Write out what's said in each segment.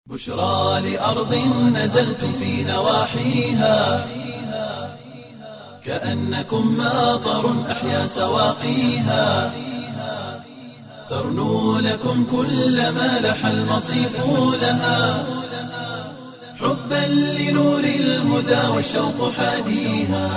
بشرى لأرض نزلتم في نواحيها كأنكم ماطر أحيا سواقيها ترنو لكم كل ما لح المصيف لها حبا لنور الهدى والشوق حاديها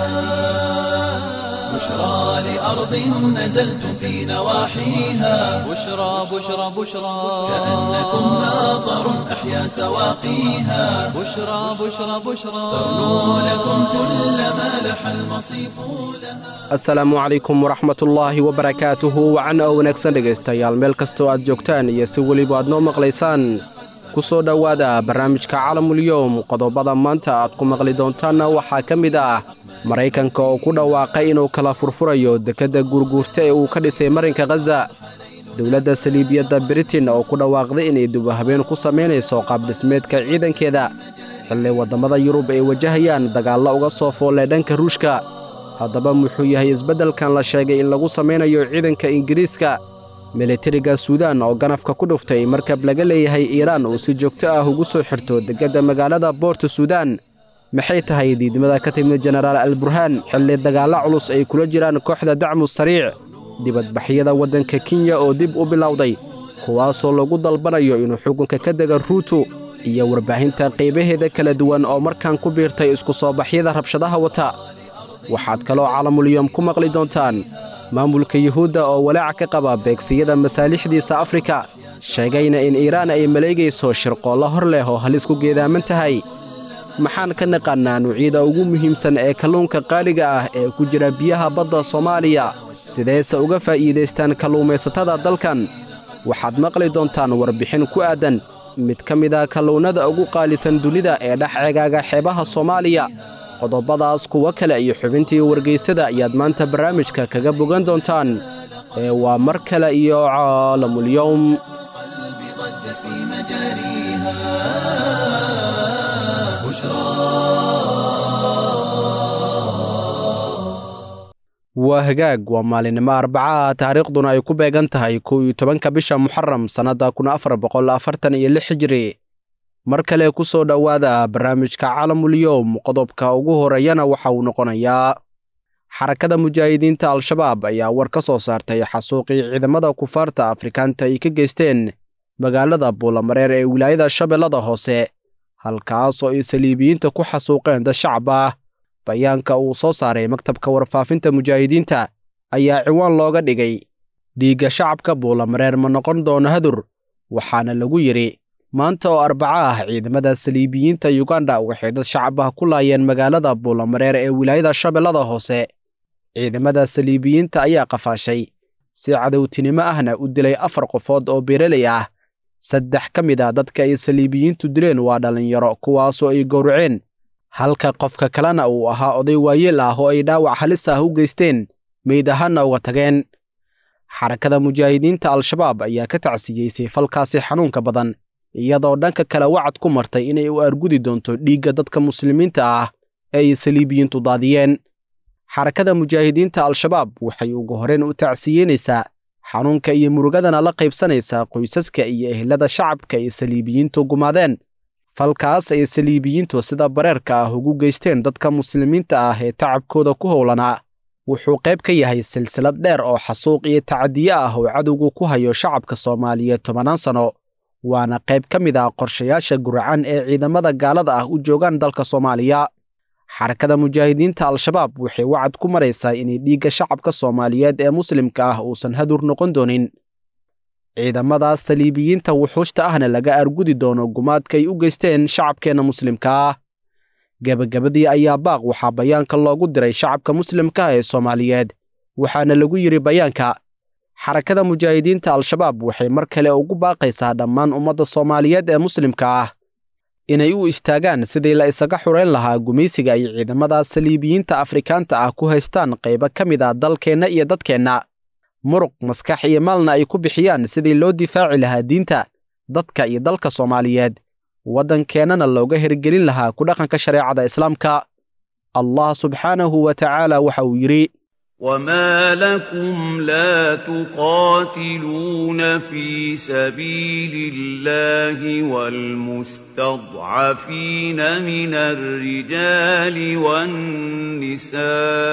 بشرى لأرض نزلتم في نواحيها بشرى بشرى بشرى كأنكم ماطر أحيا سواقيها بشرى بشرى بشرى ترنو لكم كل ما لح المصيف لها asalaamu calaykum waraxmatullaahi wabarakaatuhu wacan oo wanaagsan dhegaystayaal meel kastoo aad joogtaan iyo si weliba aad noo maqlaysaan ku soo dhowaada barnaamijka calamulyowm qodobada maanta aad ku maqli doontaanna waxaa ka mid ah maraykanka oo ku dhawaaqay inuu kala furfurayo dekedda guurguurta ee uu ka dhisay marinka khaza dowladda saliibiyadda britain oo ku dhawaaqday inay dubahabeen ku samaynayso qaabdhismeedka ciidankeeda xilli waddammada yurub ay wajahayaan dagaallo uga soo foolay dhanka ruushka haddaba muxuu yahay isbeddelkan la sheegay in lagu samaynayo ciidanka ingiriiska militariga suudaan oo ganafka ku dhuftay markab laga leeyahay iiraan uu si joogto ah ugu soo xirto dekedda magaalada boorta suudaan maxay tahay diidmada ka timid jenaraal alburhaan xilli dagaallo culus ay kula jiraan kooxda dacmu sariic dibadbaxyada waddanka kenya oo dib u bilowday kuwaasoo lagu dalbanayo inuu xukunka ka dega ruutu iyo warbaahinta qaybaheeda kala duwan oo markaan ku biirtay isku soo baxyada rabshadaha wata waxaad kaloo calamulyom ku maqli doontaan maamulka yuhuudda oo walaaca ka qaba beegsiyada masaalixdiisa afrika sheegayna in iiraan ay maleegayso shirqoollo hor leh oo halis ku geedaaman tahay maxaan ka naqaannaa nuucyada ugu muhiimsan ee kalluunka qaaliga ah ee ku jira biyaha badda soomaaliya sideese uga faa'iidaystaan kalluumaysatada dalkan waxaad maqli doontaan warbixin ku aaddan mid ka mid a kalluunnada ugu qaalisan dunida ee dhex ceegaaga xeebaha soomaaliya qodobadaas kuwo kale iyo xubintii wargaysada ayaad maanta barnaamijka kaga bogan doontaan ee waa mar kale iyo caalamulyowm قلبي ضج في مجاريها بشرى waa hagaag waa maalinimo arbacaha taariikhduna ay ku beegan tahay kow iyo tobanka bisha muxaram sannadda kun afar boqol afartan iyo lix hijri mar kale ku soo dhowaada barnaamijka calamulyowm qodobka ugu horeeyana waxa uu noqonayaa xarakada mujaahidiinta al-shabaab ayaa war ka soo saartay xasuuqii ciidamada kufaarta afrikaanta ay ka geysteen magaalada buulamareer ee wilaayada shabeellada hoose halkaasoo ay saliibiyiinta ku xasuuqeen dad shacab ah bayaanka uu soo saaray maktabka warfaafinta mujaahidiinta ayaa ciwaan looga dhigay dhiigga shacabka buulamareer ma noqon doono hadur waxaana lagu yidhi maanta oo arbaco ah ciidamada saliibiyiinta yuganda waxay dad shacab ah ku laayeen magaalada buulamareer ee wilaayada shabeellada hoose ciidamada saliibiyiinta ayaa qafaashay si cadowtinimo ahna u dilay afar qofood oo beereley ah saddex ka mid ah dadka ay saliibiyiintu dileen waa dhallinyaro kuwaasoo ay gowraceen halka qofka kalena uu ahaa oday waayeel ah oo ay dhaawac halis ah u geysteen meyd ahaanna uga tageen xarakada mujaahidiinta al-shabaab ayaa ka tacsiyeysay falkaasi xanuunka badan iyadoo dhanka kale wacad ku martay inay u argudi doonto dhiigga dadka muslimiinta ah ee ay saliibiyiintu daadiyeen xarakada mujaahidiinta al-shabaab waxay ugu horeen u tacsiyeynaysaa xanuunka iyo murugadana la qaybsanaysaa qoysaska iyo ehlada shacabka ay saliibiyiintu gumaadeen falkaas ay saliibiyiintu sida bareerka ah ugu geysteen dadka muslimiinta ah ee tacabkooda ku howlanaa wuxuu qayb ka yahay silsilad dheer oo xasuuq iyo tacadiye ah oo cadowgu ku hayo shacabka soomaaliyeed tobannaan sano waana qayb ka mid ah qorshayaasha guracan ee ciidamada gaalada ah u joogaan dalka soomaaliya xarakada mujaahidiinta al-shabaab waxay wacad ku maraysaa inay dhiigga shacabka soomaaliyeed ee muslimka ah uusan hadur noqon doonin ciidamadaas saliibiyiinta wuxuushta ahna laga argudi doono gumaadka ay u geysteen shacabkeenna muslimka ah gebagabadii ayaa baaq waxaa bayaanka loogu diray shacabka muslimka ah ee soomaaliyeed waxaana lagu yidhi bayaanka xarakada mujaahidiinta al-shabaab waxay mar kale ugu baaqaysaa dhammaan ummadda soomaaliyeed ee muslimka ah inay u istaagaan sidii la isaga xurayn lahaa gumaysiga ay ciidamadaas saliibiyiinta afrikaanta ah ku haystaan qaybo ka mid ah dalkeenna iyo dadkeenna muruq maskax iyo maalna ay ku bixiyaan sidii loo difaaci lahaa diinta dadka iyo dalka soomaaliyeed waddankeennana looga hirgelin lahaa ku dhaqanka shareecada islaamka allah subxaanahu wa tacaala waxa uu yidhi وما لكم لا تقاتلون في سبيل الله والمستضعفين من الرجال والنساء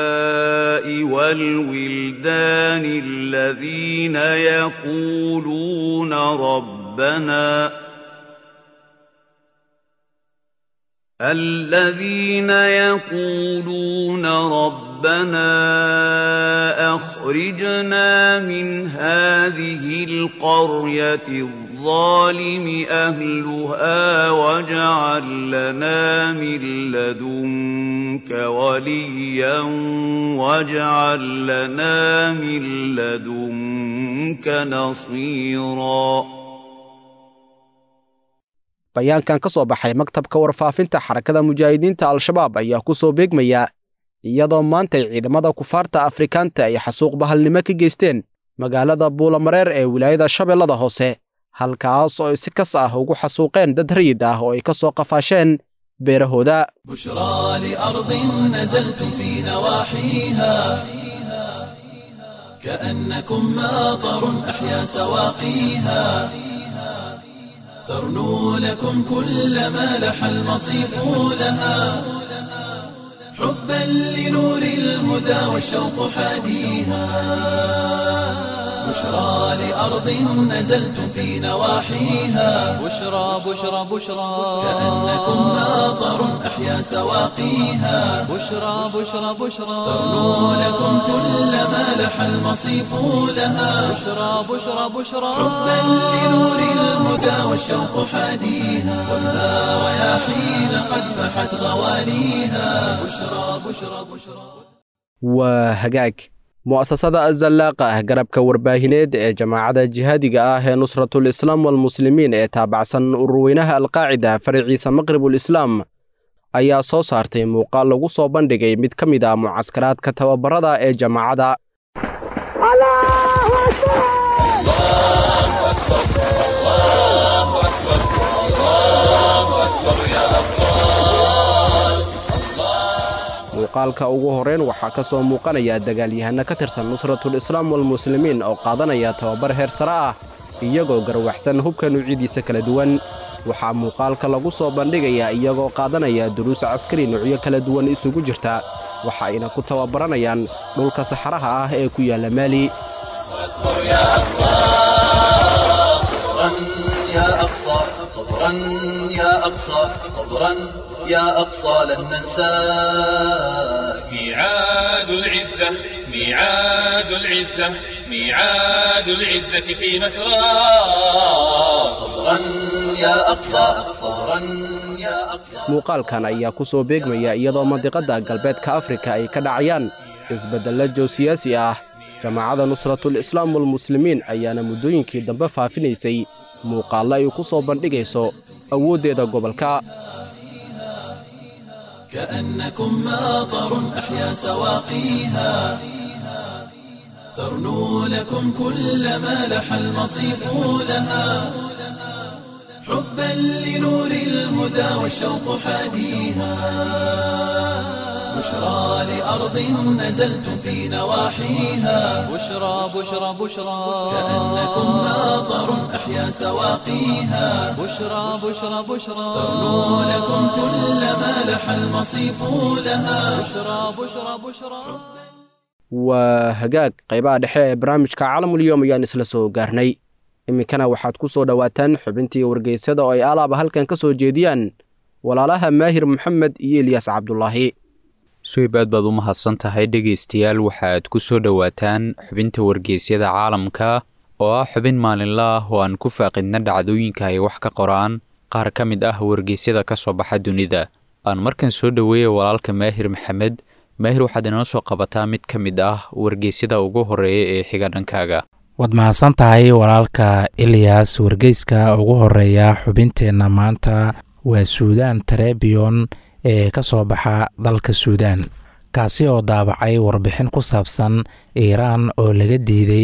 والولدان الذين يقولون ربنا الذين يقولون ربنا اخرجنا من هذه القريه الظالم اهلها واجعل لنا من لدنك وليا واجعل لنا من لدنك نصيرا bayaankan ka soo baxay maktabka warfaafinta xarakada mujaahidiinta al-shabaab ayaa ku soo beegmaya iyadoo maantay ciidamada kufaarta afrikaanta ay xasuuq bahalnimo ka geysteen magaalada buulamareer ee wilaayada shabeellada hoose halkaas oo ay si kas ah ugu xasuuqeen dad rayid ah oo ay ka soo qafaasheen beerahooda بشرى لأرض نزلتم في نواحيها كأنكم ماطر أحيا سواقيها ترنو لكم كل ما لح المصيف لها حبا لنور الهدى والشوق حاديها بشرى لأرض نزلتم في نواحيها بشرى بشرى بشرى كأنكم ماطر أحيا سواقيها بشرى بشرى بشرى ترنو لكم كل ما لح المصيف لها بشرى بشرى بشرى حبا لنور الهدى والشوق حاديها خذها رياحين قد فحت غواليها بشرى بشرى بشرى waa hagaag mu'asasada azallaaqa ah garabka warbaahineed ee jamaacadda jihaadiga ah ee nusratul islaam walmuslimiin ee taabacsan ururweynaha alqaacida faraciisa maqribul islaam ayaa soo saartay muuqaal lagu soo bandhigay mid ka mid ah mucaskaraadka tababarada ee jamaacadda muuqaalka ugu horreyn waxaa ka soo muuqanaya dagaalyahanno ka tirsan nusratul islaam walmuslimiin oo qaadanaya tababar heer sare ah iyagoo garwaxsan hubka nuucyadiisa kala duwan waxaa muuqaalka lagu soo bandhigayaa iyagoo qaadanaya duruus caskari nuucyo kala duwan isugu jirta waxa ayna ku tababaranayaan dhulka saxaraha ah ee ku yaalla maali يا أقصى صبرا يا أقصى صبرا يا أقصى لن ننساك ميعاد العزة ميعاد العزة ميعاد العزة في مسرى صبرا يا أقصى صبرا يا أقصى muuqaalkan ayaa ku soo beegmaya iyadoo mandiqadda galbeedka afrika ay ka dhacayaan isbeddello joosiyaasi ah jamaacadda nusratul islaam walmuslimiin ayaana muddooyinkii dambe faafinaysay muuqaallo ay ku soo bandhigayso awooddeeda gobolka كأنكم ماطر أحيا سواقيها ترنو لكم كل ما لح المصيف لها حبا لنور الهدى والشوق حاديها بشرى لأرض نزلتم في نواحيها بشرى بشرى بشرى كأنكم ماطر أحيا سواقيها بشرى بشرى بشرى ترنو لكم كل ما لح المصيف لها بشرى بشرى بشرى waa hagaag qaybaha dhexe ee barnaamijka caalamulyoom ayaan isla soo gaarnay iminkana waxaad ku soo dhowaataan xubintii wargeysada oo ay alaaba halkan ka soo jeediyaan walaalaha maahir maxamed iyo eliyas cabdulaahi suhib aad baad u mahadsan tahay dhegaystayaal waxaad ku soo dhowaataan xubinta wargeysyada caalamka oo ah xubin maalinla ah oo aan ku faaqidna dhacdooyinka ay wax ka qoraan qaar ka mid ah wargeysyada ka soo baxa dunida aan markan soo dhoweeya walaalka maahir maxamed maahir waxaad inoo soo qabataa mid ka mid ah wargeysyada ugu horeeya ee xiga dhankaaga waad mahadsan tahay walaalka eliyas wargeyska ugu horeeya xubinteenna maanta waa suudaan trebion ee ka soo baxa dalka suudaan kaasi oo daabacay warbixin ku saabsan iiraan oo laga diiday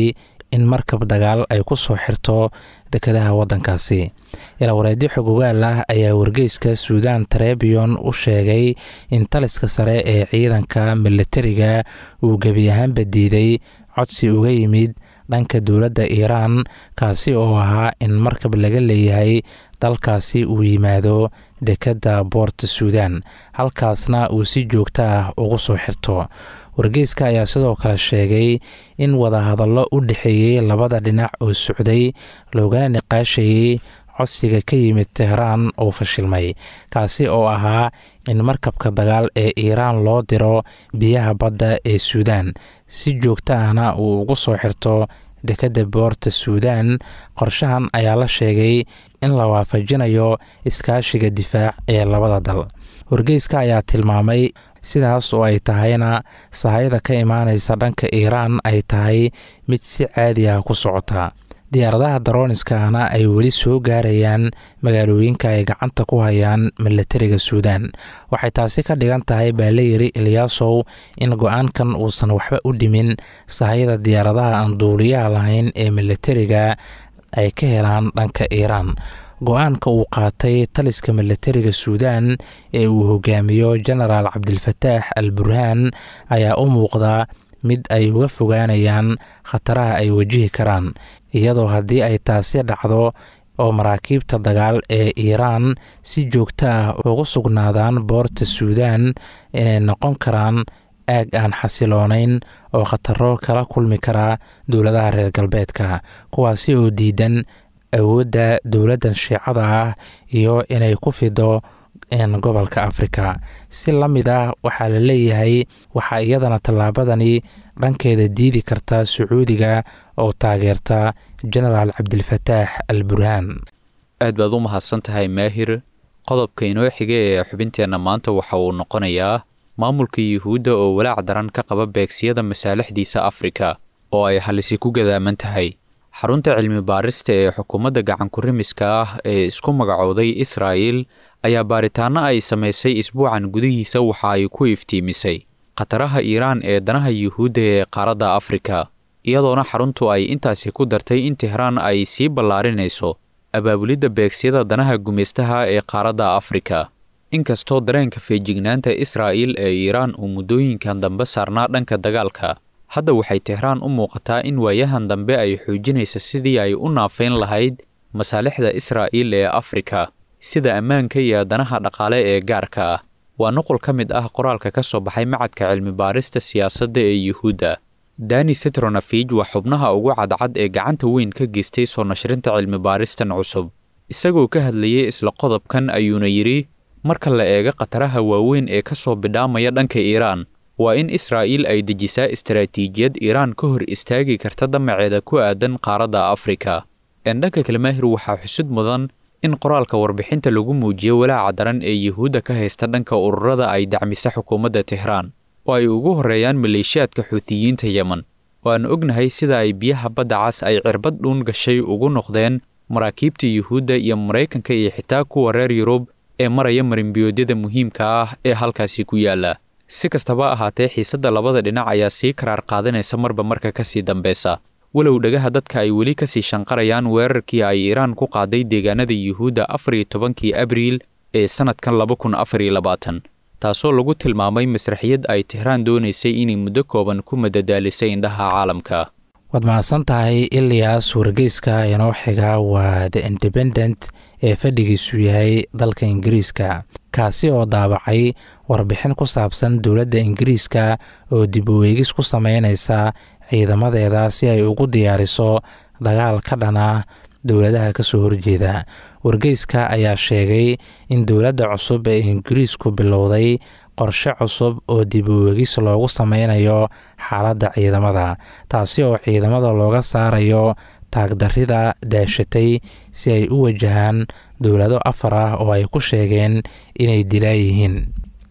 in markab dagaal ay ku soo xirto dekadaha waddankaasi ilawareedyo xogogaal ah ayaa wargeyska suudan trebion u sheegay in taliska sare ee ciidanka milatariga uu gebi ahaanba diiday codsi uga yimid dhanka dowladda iiraan kaasi oo ahaa in markab laga leeyahay dalkaasi uu yimaado dekedda boorta suudan halkaasna uu si joogto ah ugu soo xirto wargeyska ayaa sidoo kale sheegay in wadahadallo u dhexeeyey labada dhinac oo socday loogana niqaashayey codsiga ka yimid tehraan oo fashilmay kaasi oo ahaa in markabka dagaal ee iiraan loo diro biyaha badda ee suudan si joogto ahna uu ugu soo xirto dekedda boorta suudan qorshahan ayaa la sheegay in la waafajinayo iskaashiga difaac ee labada dal wargeyska ayaa tilmaamay sidaas oo ay tahayna sahayda ka imaanaysa dhanka iiraan ay tahay mid si caadi ah ku socota diyaaradaha darooniskana ay weli soo gaarayaan magaalooyinka ay gacanta ku hayaan milatariga suudan waxay taasi ka dhigan tahay baa la yiri eliyaasow in go-aankan uusan waxba u dhimin sahayada diyaaradaha aan duuliyaha lahayn ee milatariga ay ka helaan dhanka iiraan go-aanka uu qaatay taliska milatariga suudan ee uu hogaamiyo genaraal cabdilfataax al burhaan ayaa u muuqda mid ay uga fogaanayaan khataraha ay wajihi karaan iyadoo haddii ay taasi dhacdo oo maraakiibta dagaal ee iiraan si joogto ah ugu sugnaadaan boorta suudan inay noqon karaan aag aan xasiloonayn oo khataro kala kulmi kara dowladaha reer galbeedka kuwaasi oo diidan awoodda dowladdan shiicada ah iyo inay ku fido gobolka afrika si la mid ah waxaa la leeyahay waxaa iyadana tallaabadani dhankeeda diidi karta sacuudiga oo taageerta genaraal cabdilfataax al burhaan aad baad u mahadsan tahay maahir qodobka inoo xiga ee xubinteenna maanta waxa uu noqonayaa maamulka yuhuudda oo walaac daran ka qaba beegsiyada masaalixdiisa afrika oo ay halisi ku gadaaman tahay xarunta cilmi baarista ee xukuumadda gacankurimiska ah ee isku magacooday israa'il ayaa baaritaanno ay samaysay isbuucan gudihiisa waxa ay ku iftiimisay khataraha iiraan ee danaha yuhuudda ee qaaradda afrika iyadoona xaruntu ay intaasi ku dartay in tehraan ay sii ballaarinayso abaabulidda beegsiyada danaha gumaystaha ee qaaradda afrika inkastoo dareenka feejignaanta israa'il ee iiraan uu muddooyinkan dambe saarnaa dhanka dagaalka hadda waxay tehraan u muuqataa in waayahan dambe ay xoojinaysa sidii ay u naafayn lahayd masaalixda israa'iil ee afrika sida ammaanka iyo danaha dhaqaale ee gaarka ah waa nuqul ka mid ah qoraalka ka soo baxay macadka cilmi baarista siyaasadda ee yuhuudda dani setronafij waa xubnaha ugu cadcad ee gacanta weyn ka geystay soo nashrinta cilmi baaristan cusub isagoo ka hadlayay isla qodobkan ayuuna yidhi marka la eego khataraha waaweyn ee ka soo bidhaamaya dhanka iiraan waa in israa'iil ay dejisaa istaraatiijiyad iiraan ka hor istaagi karta damaceeda ku aadan qaaradda afrika een dhanka kale maahir waxaa xusud mudan in qoraalka warbixinta lagu muujiyo walaaca daran ee yuhuudda ka haysta dhanka ururada ay dacmisa xukuumadda tehraan oo ay ugu horreeyaan maleeshiyaadka xuutiyiinta yemen oo aan ognahay sida ay biyaha badda cas ay cirbad dhuun gashay ugu noqdeen maraakiibta yuhuudda iyo maraykanka iyo xitaa kuwa reer yurub ee maraya marimbiyoodyada muhiimka ah ee halkaasi ku yaalla si kastaba ahaatee xiisadda labada dhinac ayaa sii karaar qaadanaysa marba marka ka sii dambeysa walow dhagaha dadka ay weli kasii shanqarayaan weerarkii ay iiraan ku qaaday deegaanada yuhuudda afar iyo tobankii abriil ee sannadkan laba kun afar iyo labaatan taasoo lagu tilmaamay masraxiyad ay tehraan doonaysay inay muddo kooban ku madadaalisay indhaha caalamka waad mahadsan tahay iliyas wargeyska inoo xiga waa the independent ee fadhigiisu yahay dalka ingiriiska kaasi oo daabacay warbixin ku saabsan dowladda ingiriiska oo dib u weegis ku sameynaysa ciidamadeeda si ay ugu diyaariso dagaal ka dhana dowladaha kasoo horjeeda wargeyska ayaa sheegay in dowladda cusub ee ingiriisku bilowday qorshe cusub oo dib u weegis loogu sameynayo xaaladda ciidamada taasi oo ciidamada looga saarayo taagdarrida daashatay si ay u wajahaan dowlado afar ah oo ay ku sheegeen inay dilaa yihiin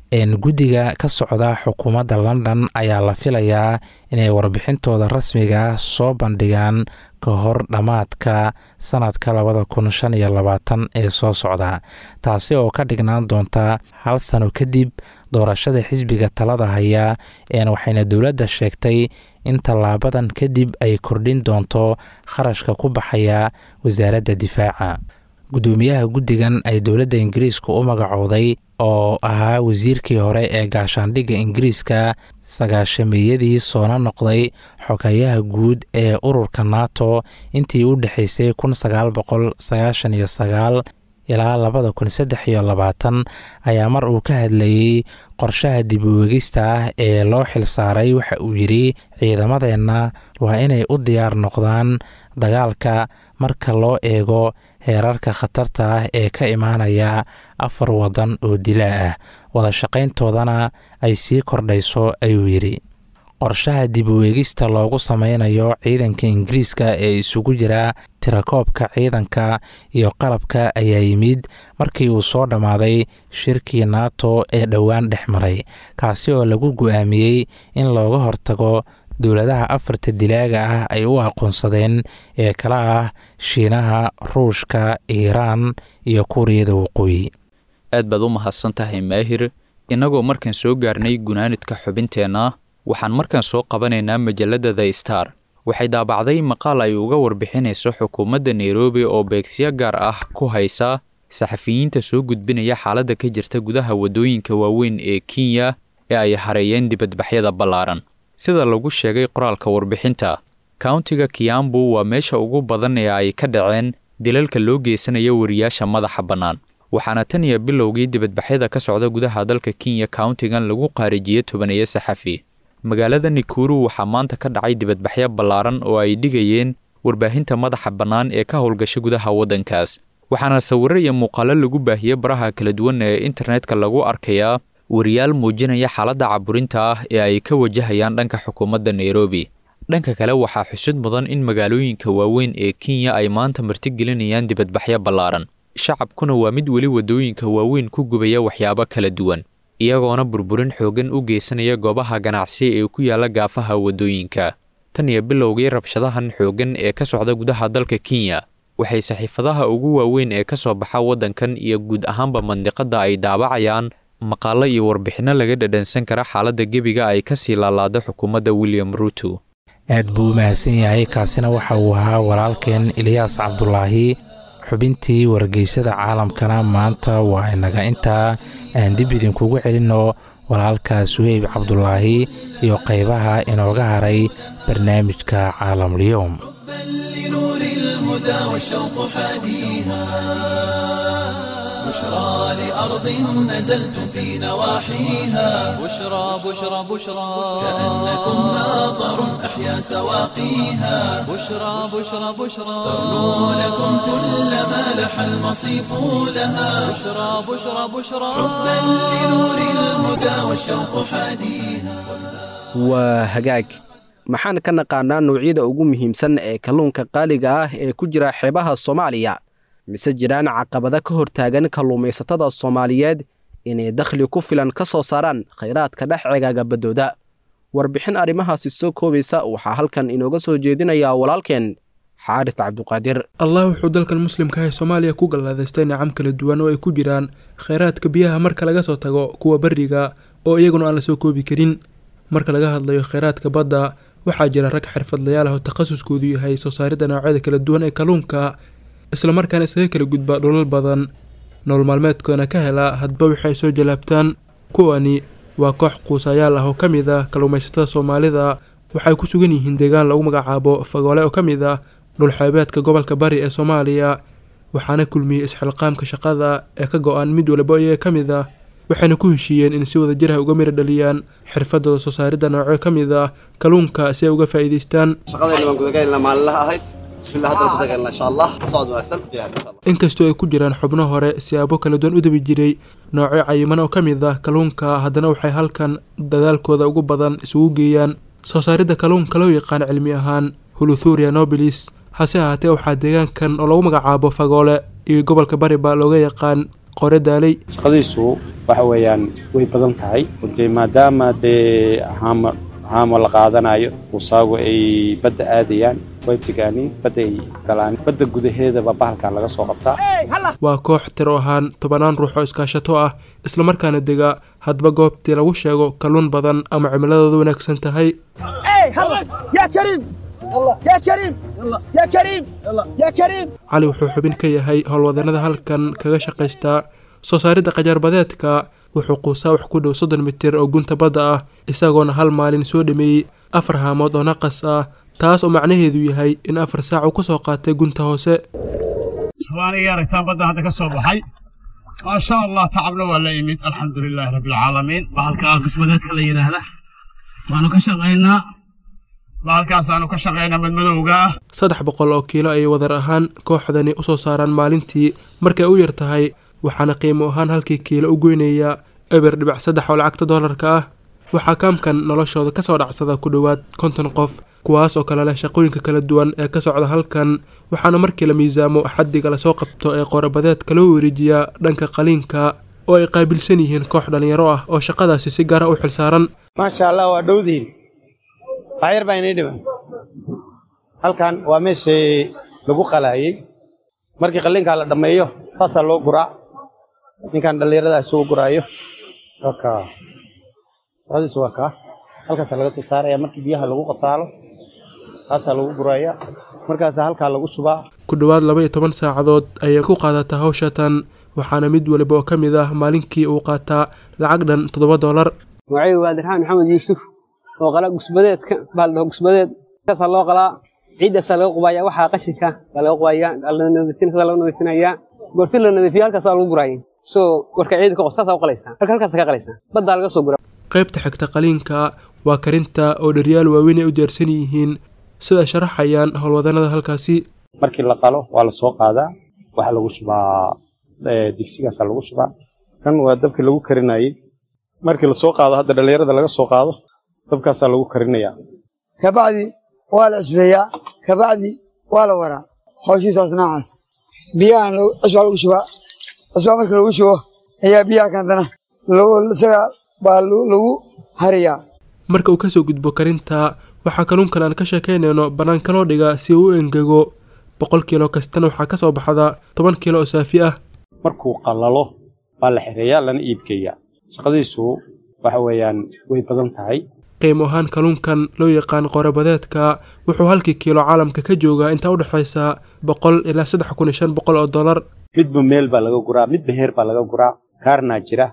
guddiga ka socda xukuumadda london ayaa la filayaa inay warbixintooda rasmiga soo bandhigaan ka hor dhammaadka sanadka labada kun shan iyo labaatan ee soo socda taasi oo ka dhignaan doonta hal sano kadib doorashada xisbiga talada haya een waxayna dowladda sheegtay in tallaabadan kadib ay kordhin doonto kharashka ku baxaya wasaaradda difaaca guddoomiyaha guddigan ay dowladda ingiriiska u magacowday oo ahaa wasiirkii hore ee gaashaandhigga ingiriiska sagaashameeyadii soona noqday xogayaha guud ee ururka nato intii u dhexaysay kun sagaal boqol sagaashan iyo sagaal ilaa labada kun saddex iyo labaatan ayaa mar uu ka hadlayey qorshaha dib uwegista ah ee loo xilsaaray waxa uu yidhi ciidamadeenna waa inay u diyaar noqdaan dagaalka marka loo eego heerarka khatarta ah ee ka imaanaya afar waddan oo dilaa ah wada shaqayntoodana ay sii kordhayso ayuu yidhi qorshaha dib uweegista loogu sameynayo ciidanka ingiriiska ee isugu jira tirakoobka ciidanka iyo qalabka ayaa yimid markii uu soo dhammaaday shirkii nato ee dhowaan dhex maray kaasi oo lagu go-aamiyey in looga hortago dowladaha afarta dilaaga ah ay u aqoonsadeen ee kala ah shiinaha ruushka iiraan iyo kuuriyada waqooyi aad baad u mahadsan tahay maahir innagoo markaan soo gaarnay gunaanidka xubinteenna waxaan markaan soo qabanaynaa majalladda the star waxay daabacday maqaal ay uga warbixinayso xukuumadda nairobi oo beegsiyo gaar ah ku haysa saxafiyiinta soo gudbinaya xaaladda ka jirta gudaha waddooyinka waaweyn ee kenya ee ay hareeyeen dibadbaxyada ballaaran sida lagu sheegay qoraalka warbixinta kauntiga kiambu waa meesha ugu badan ee ay ka dhaceen dilalka loo geysanayo wariyaasha madaxa bannaan waxaana tan iyo bilowgii dibadbaxyada ka socda gudaha dalka kenya kauntigan lagu qaarijiyey tobaneeyo saxafi magaalada nikuru waxaa maanta ka dhacay dibadbaxyo ballaaran oo ay dhigayeen warbaahinta madaxa bannaan ee ka howlgasha gudaha waddankaas waxaana sawirro iyo muuqaalo lagu baahiyey baraha kala duwan ee internetka lagu arkayaa wariyaal muujinaya xaaladda caburinta ah ee ay ka wajahayaan dhanka xukuumadda nairobi dhanka kale waxaa xusud mudan in magaalooyinka waaweyn ee kenya ay maanta martigelinayaan dibadbaxyo ballaaran shacabkuna waa mid weli waddooyinka waaweyn ku gubaya waxyaabo kala duwan iyagoona burburin xooggan u geysanaya goobaha ganacsi ee ku yaala gaafaha waddooyinka tan iyo bilowgii rabshadahan xooggan ee ka socda gudaha dalka kenya waxay saxiifadaha ugu waaweyn ee ka soo baxa waddankan iyo guud ahaanba mandiqadda ay daabacayaan maqaallo iyo warbixinno laga dhadhansan kara xaaladda gebiga ay ka sii laalaado xukuumadda william ruuto aad buu u mahadsan yahay kaasina waxa uu ahaa walaalkeen eliyaas cabdulaahi xubintii wargeysada caalamkana maanta waa inaga intaa aan dib idinkugu celinno walaalka suheyb cabdulaahi iyo qaybaha inooga haray barnaamijka caalamulyoom لنور الهدى والشوق حاديها بشرى لأرض نزلتم في نواحيها بشرى بشرى بشرى كأنكم ماطر أحيا سواقيها بشرى بشرى بشرى تغنو لكم كل ما لح المصيف لها بشرى بشرى بشرى حبا لنور الهدى والشوق حاديها waa hagaag maxaan ka naqaanaa noocyada ugu muhiimsan ee kalluunka qaaliga ah ee ku jira xeebaha soomaaliya mise jiraan caqabada ka hortaagan kalluumaysatada soomaaliyeed inay dakhli ku filan ka soo saaraan khayraadka dhex cegaaga baddooda warbixin arrimahaasi soo koobaysa waxaa halkan inooga soo jeedinayaa walaalkeen xaaris cabduqaadir allah wuxuu dalkan muslimka ah ee soomaaliya ku gallaadaystay nicam kala duwan oo ay ku jiraan kheyraadka biyaha marka laga soo tago kuwa beriga oo iyaguna aan la soo koobi karin marka laga hadlayo kheyraadka badda waxaa jira rag xirfadlayaal ah oo takhasuskoodu yahay soo saaridda noocyada kala duwan ee kalluunka islamarkaana isaga kala gudba dhulal badan nolol maalmeedkoona ka hela hadba wixii ay soo jalaabtaan kuwani waa koox quusayaal ah oo ka mid ah kalluumaysatada soomaalida waxay ku sugan yihiin deegaan lagu magacaabo fagoole oo ka mid ah dhulxeebeedka gobolka bari ee soomaaliya waxaana kulmiyey isxilqaamka shaqada ee ka go-an mid waliba iyaga ka mid ah waxayna ku heshiiyeen in si wada jir ah uga mira dhaliyaan xirfadooda soo saaridda noocyo ka mid ah kalluunka si ay uga faa'iidaystaan shaqadeenna waan gudagaynaa maalinlaha ahayd bismillah haddana gudagaynaa insha allah socod wanaagsan inkastoo ay ku jiraan xubno hore siyaabo kala duwan u dabi jiray noocyo cayiman oo ka mid ah kalluunka haddana waxay halkan dadaalkooda ugu badan isugu geeyaan soo saaridda kalluunka loo yaqaan cilmi ahaan huluthuria nobilis hase ahaatee waxaa deegaankan oo lagu magacaabo fagoole iyo gobolka bariba looga yaqaan qore daalay shaqadiisu waxa weeyaan way badan tahay dee maadaama dee haama haamo la qaadanayo usaagu ay badda aadayaan way tigaaniin badda ay galaan badda gudaheedaba bahalkaa laga soo qabtaa waa koox tiro ahaan tobanaan ruux oo iskaashato ah islamarkaana dega hadba goobtii lagu sheego kalluun badan ama cimiladooda wanaagsan tahay cali wuxuu xubin ka yahay howlwadeenada halkan kaga shaqaystaa soo saaridda qajaarbadeedka wuxuu quusaa wax ku dhow soddon mitir oo gunta badda ah isagoona hal maalin soo dhameeyey afar haamood oo naqas ah taas oo macnaheedu yahay in afar saac uu ka soo qaatay gunta hoose waaniga aragtaan badda hadda ka soo baxay maasha allah tacabna waa la imid alxamdulilaahi rabbilcaalamiin bahalka qismadeedka la yidhaahda waanu ka shaqaynaa bahalkaasaanu ka shaqaynaa madmadowga ah saddex boqol oo kiilo ayay wadar ahaan kooxdani u soo saaraan maalintii markay u yar tahay waxaana qiimo ahaan halkii kiilo u goynaya eber dhibac saddex oo lacagta doolarka ah waxaa kaamkan noloshooda ka soo dhacsada ku dhowaad konton qof kuwaas oo kale leh shaqooyinka kala duwan ee ka socda halkan waxaana markii la miisaamo xaddiga lasoo qabto ee qorabadeedka loo wareejiyaa dhanka qaliinka oo ay qaabilsan yihiin koox dhallinyaro ah oo shaqadaasi si gaara u xilsaaran maasha allah waa dhowdiin waxyar baa inay dhiman halkan waa meeshii lagu qalaayey markii qalliinkaa la dhammeeyo saasaa loo guraa ninkan dhallinyarada isugu guraayo waka shaqadiisu waa kaa halkaasaa laga soo saaraya markii biyaha lagu qasaalo taasaa lagu guraya markaasaa halkaa lagu shubaa ku dhowaad laba iyo toban saacadood ayay ku qaadataa hawshatan waxaana mid waliba oo ka mid ah maalinkii uu qaataa lacag dhan toddoba doolar magacaygu waa dirxaan maxamed yuusuf oo qala gusbadeedka baa la dhaho gusbadeed kaasaa loo qalaa ciiddaasaa laga qubaya waxaa qashinka baa laga qubaya nadiifinasa laga nadiifinayaa goorti la nadiifiyo halkaasaa lagu guraya so warka ciidda ka qof saasaa u qalaysaa marka halkaasa ka qalaysaa baddaa laga soo gura qaybta xigta qaliinka waa karinta oo dharyaal waaweyn ay u diyaarsan yihiin sida sharaxayaan howlwadanada halkaasi markii la qalo waa la soo qaadaa waxaa lagu shubaa digsigaasaa lagu shubaa kan waa dabkii lagu karinayey markii lasoo qaado hadda dhallinyarada laga soo qaado dabkaasaa lagu karinayaa kabacdi waa la cusbeeyaa kabacdi waa la waraa hawshiisaas noocaas biyahan cusbaa lagu shubaa cusbaa markii lagu shubo ayaa biyaha kantana isaga baa lagu hariyaa marka uu kasoo gudbo karinta waxaa kalluunkan aan ka sheekaynayno bannaanka loo dhigaa si uu u engego boqol kiilo kastana waxaa ka soo baxda toban kiilo oo saafi ah markuu qallalo waa la xireeyaa lana iibgeeyaa shaqadiisu waxa weeyaan way badan tahay qiimo ahaan kalluunkan loo yaqaan qorabadeedka wuxuu halkii kiilo caalamka ka joogaa intaa u dhexaysa boqol ilaa saddex kun iyo shan boqol oo dollar midba meel baa laga guraa midba heer baa laga guraa kaarnaa jira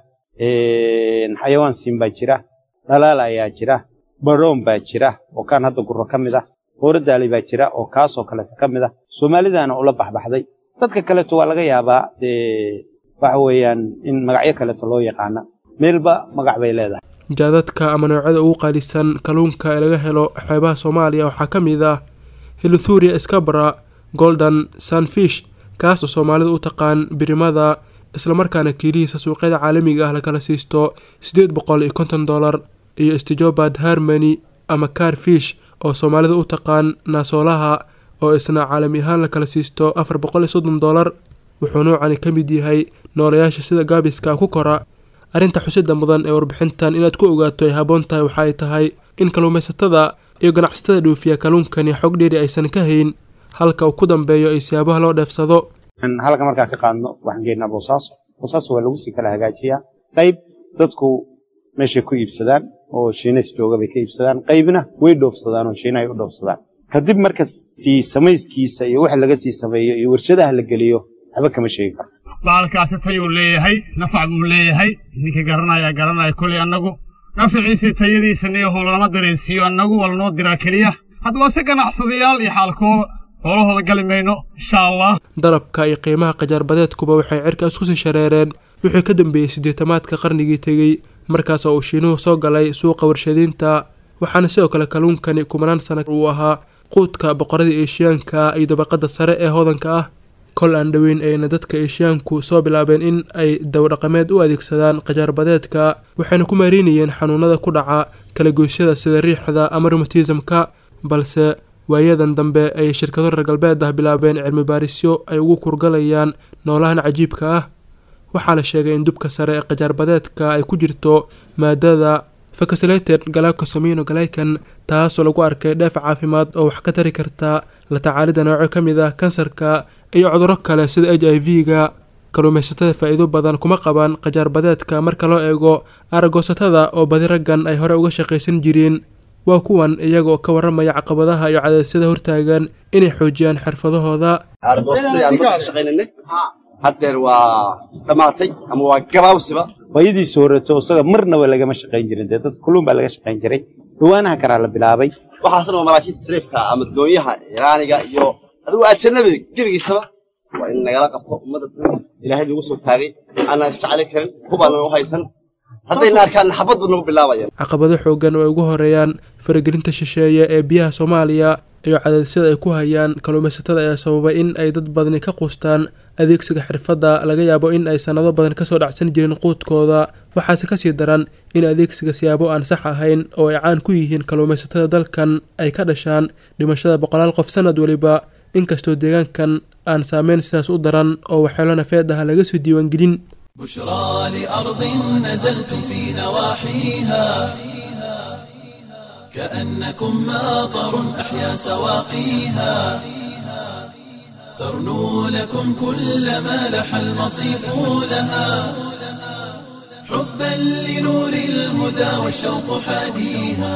xayawaan siin baa jira dhalaal ayaa jira baroon baa jira oo kaan hadda gurro ka mid ah hooradaali baa jira oo kaasoo kaleeto ka mid ah soomaalidaana ula baxbaxday dadka kaleeto waa laga yaabaa dee waxa weeyaan in magacyo kaleeto loo yaqaana meelba magac bay leedahay jaadadka ama noocyada ugu qaalisan kalluunka ee laga helo xeebaha soomaaliya waxaa ka mid ah hilithuria scabra golden sunfish kaas oo soomaalida u taqaan birimada islamarkaana kiilihiisa suuqyada caalamiga ah lakala siisto siddeed boqol iyo konton dollar iyo stijobad harmony ama car fish oo soomaalida u taqaan naasoolaha oo isna caalami ahaan lakala siisto afar boqol iyo soddon dollar wuxuu noocani ka mid yahay noolayaasha sida gaabiska ku kora arrinta xusida mudan ee warbixintan inaad ku ogaato ay haboon tahay waxa ay tahay in kalluumaysatada iyo ganacsatada dhoofiya kalluunkani xog dheeri aysan ka hayn halka uu ku dambeeyo ay siyaabaha loo dheefsado halka markaan ka qaadno waxaan geynaa boosaaso boosaaso waa lagu sii kala hagaajiyaa qayb dadku meeshay ku iibsadaan oo shiinays jooga bay ka iibsadaan qaybna way dhoofsadaan oo shiina ay u dhoofsadaan kadib marka sii samayskiisa iyo waxa laga sii sameeyo iyo warshadaha la geliyo waxba kama sheegi karo baalkaasi tayuu leeyahay nafac buu leeyahay ninka garanaya garanaya koley annagu nafaciisa tayadiisana iyo howlnama dareensiiyo annagu waa lanoo diraa keliya hadda waa si ganacsadayaal iyo xaalkooda howlahooda gali mayno insha allah dalabka iyo qiimaha qajaarbadeedkuba waxay cirka isku sii shareereen wixii ka dambeeyey siddeetamaadka qarnigii tegey markaas oo uu shiinuhu soo galay suuqa warshadiinta waxaana sidoo kale kalluunkani kumanaan sana uu ahaa quudka boqoradii eeshiyaanka iyo dabaqadda sare ee hodanka ah kol aan dhoweyn ayna dadka eeshiyaanku soo bilaabeen in ay dawdhaqameed u adeegsadaan qajaarbadeedka waxayna ku maareynayeen xanuunada ku dhaca kalagoysyada sida riixda ama rumatismka balse waayadan dambe ay shirkado reer galbeed ah bilaabeen cilmi baarisyo ay ugu kurgalayaan noolahan cajiibka ah waxaa la sheegay in dubka sare ee qajaarbadeedka ay ku jirto maadada fakasilated galactosamino galaykan taasoo lagu arkay dheef caafimaad oo wax ka tari karta la tacaalida noocyo ka mid ah kansarka iyo cudurro kale sida h i v-ga kalluumaysatada faa'iido badan kuma qabaan qajaarbadeedka marka loo eego aragoosatada oo badi raggan ay hore uga shaqaysan jireen waa kuwan iyagoo ka warramaya caqabadaha iyo cadaysyada hortaagan inay xoojiyaan xirfadahooda argoostadii aan markaa ka shaqaynanay haddeer waa dhammaatay ama waa gabaawsiba waayadiisa horeeto isaga marnaba lagama shaqayn jirin dee dad kulluun baa laga shaqayn jiray dhawaanaha karaa la bilaabay waxaasna waa maraakiibta sariifka ama doonyaha iraaniga iyo adigu ajanabi gebigiisaba waa in nagala qabto ummadda ilaahay nagu soo taagay aanaan isjeclin karin hubaanan u haysan haddayna arkaan xabad buu nagu bilaabaya caqabado xooggan oo ay ugu horeeyaan faragelinta shisheeye ee biyaha soomaaliya iyo cadaysyada ay ku hayaan kalluumaysatada ayaa sababay in ay dad badani ka quustaan adeegsiga xirfadda laga yaabo in ay sannado badan kasoo dhacsan jirin quudkooda waxaase kasii daran in adeegsiga siyaabo aan sax ahayn oo ay caan ku yihiin kalluumaysatada dalkan ay ka dhashaan dhimashada boqolaal qof sanad weliba inkastoo deegaankan aan saameyn sidaas u daran oo waxyeelo nafeed ah laga soo diiwaangelin بشرى لأرض نزلتم في نواحيها كأنكم ماطر أحيا سواقيها ترنو لكم كل ما لح المصيف لها حبا لنور الهدى والشوق حاديها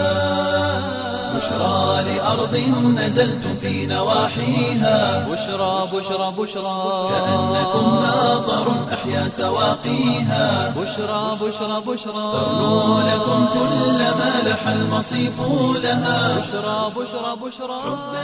بشرى لأرض نزلتم في نواحيها بشرى بشرى بشرى كأنكم ماطر أحيا سواقيها بشرى بشرى بشرى ترنو لكم كل ما لح المصيف لها بشرى بشرى بشرى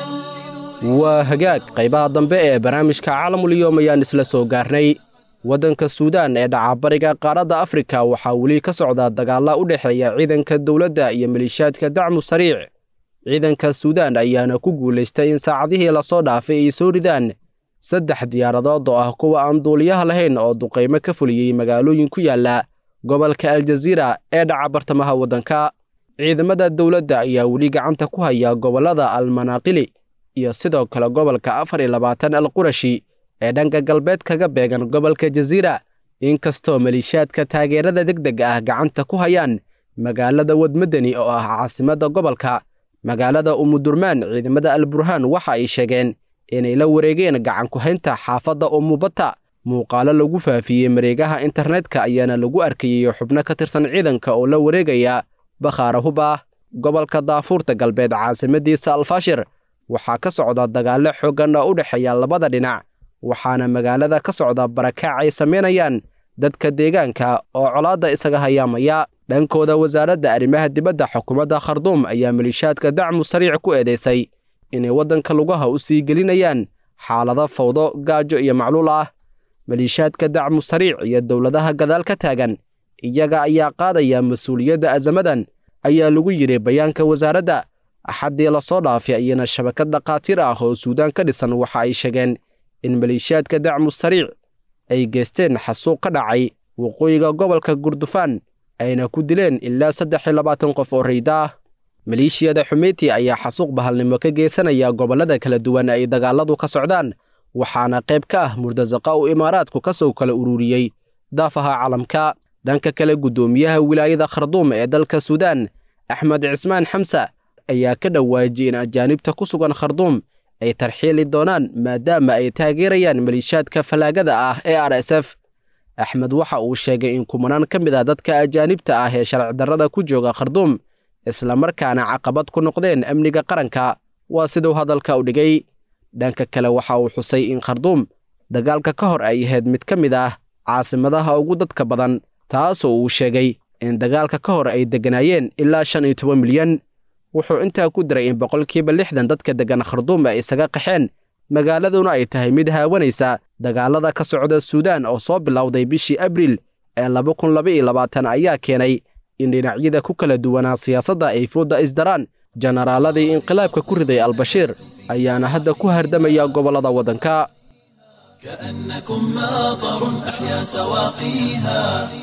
waa hagaag qaybaha dambe ee barnaamijka caalamulyoom ayaan isla soo gaarnay waddanka suudaan ee dhacabariga qaaradda afrika waxaa weli ka socda dagaalla u dhexeeya ciidanka dowladda iyo maliishaadka dacmu sariic ciidanka suudaan ayaana ku guulaystay in saacadihii lasoo dhaafay ay soo ridaan saddex diyaaradood oo ah kuwa aan duuliyaha lahayn oo duqaymo ka fuliyey magaalooyin ku yaala gobolka aljaziira ee dhaca bartamaha waddanka ciidamada dowladda ayaa weli gacanta ku haya gobollada almanaaqili iyo sidoo kale gobolka afar iyo labaatan al qurashi ee dhanka galbeed kaga beegan gobolka jaziira inkastoo maliishaadka taageerada deg deg ah gacanta ku hayaan magaalada wadmadani oo ah caasimadda gobolka magaalada umudurmaan ciidamada alburhaan waxa ay sheegeen inay la wareegeen gacan ku-haynta xaafadda umubata muuqaalo lagu faafiyey mareegaha internetka ayaana lagu arkayey xubno ka tirsan ciidanka oo la wareegaya bakhaara huba gobolka daafuurta galbeed caasimadiisa alfashir waxaa ka socda dagaallo xooggan oo u dhexeeya labada dhinac waxaana magaalada ka socda barakaac ay samaynayaan dadka deegaanka oo colaadda isaga hayaamaya dhankooda wasaaradda arrimaha dibadda xukuumadda kharduum ayaa maliishaadka dacmu sariic ku eedeysay inay waddanka lugaha u sii gelinayaan xaalado fawdo gaajo iyo macluul ah maliishaadka dacmu sariic iyo dowladaha gadaal ka taagan iyaga ayaa qaadaya mas-uuliyadda azamadan ayaa lagu yidhi bayaanka wasaaradda axaddii lasoo dhaafay ayana shabakad dhakhaatiir ah oo suudaan ka dhisan waxa ay sheegeen in maliishaadka dacmu sariic ay geysteen xasuuq ka dhacay waqooyiga gobolka gurdufaan ayna ku dileen ilaa saddex iyo labaatan qof oo rayda ah maleeshiyada xumeyti ayaa xasuuq bahalnimo ka geysanaya gobollada kala duwan ay dagaaladu ka socdaan waxaana qayb ka ah murtasaqa uu imaaraadku ka soo kala ururiyey daafaha calamka dhanka kale guddoomiyaha wilaayada kharduum ee dalka suudaan axmed cismaan xamsa ayaa ka dhawaajiyey in ajaanibta ku sugan kharduum ay tarxiili doonaan maadaama ay taageerayaan maliishaadka fallaagada ah ee r s f axmed waxa uu sheegay in kumanaan ka mid ah dadka ajaanibta ah ee sharci darrada ku jooga kharduum islamarkaana caqabad ku noqdeen amniga qaranka waa siduu hadalka u dhigay dhanka kale waxa uu xusay in kharduum dagaalka ka hor ay ahayd mid ka mid ah caasimadaha ugu dadka badan taasoo uu sheegay in dagaalka ka hor ay degganaayeen ilaa shan iyo toban milyan wuxuu intaa ku diray in boqolkiiba lixdan dadka deggan kharduum ay isaga qaxeen magaaladuna ay tahay mid haawanaysa dagaalada ka socda suudaan oo soo bilowday bishii abriil ee laba kun laba iyo labaatan ayaa keenay in dhinacyada ku kala duwanaa siyaasadda ay fooda isdaraan jenaraaladii inqilaabka ku riday albashiir ayaana hadda ku hardamaya gobollada waddanka كأنكم ماطر أحيا سواقيها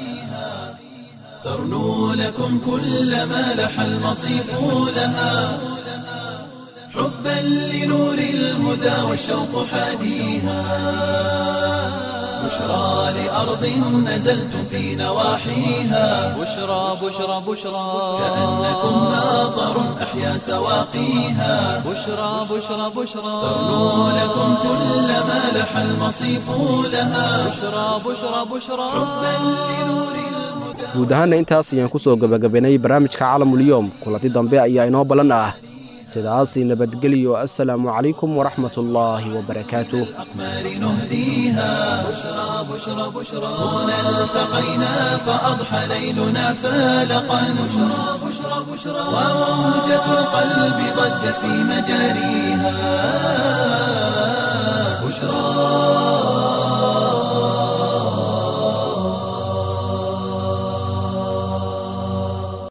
ترنو لكم كل ما لح المصيف لها حبا لنور الهدى والشوق حاديها بشرى لأرض نزلتم في نواحيها بشرى بشرى بشرى كأنكم ماطر أحيا سواقيها بشرى بشرى بشرى تغنو لكم كل ما لح المصيف لها بشرى بشرى بشرى guud ahaanna intaas ayaan ku soo gebagabaynay barnaamijka caalamulyoom kulanti dambe ayaa inoo ballan ah sidaasi nabadgeliyo assalaamu calaykum waraxmatullaahi wabarakaatuh الأقمار نهديها بشرى بشرى بشرى هنا التقينا فأضحى ليلنا فالقا بشرى بشرى بشرى وموجة القلب ضجت في مجاريها بشرى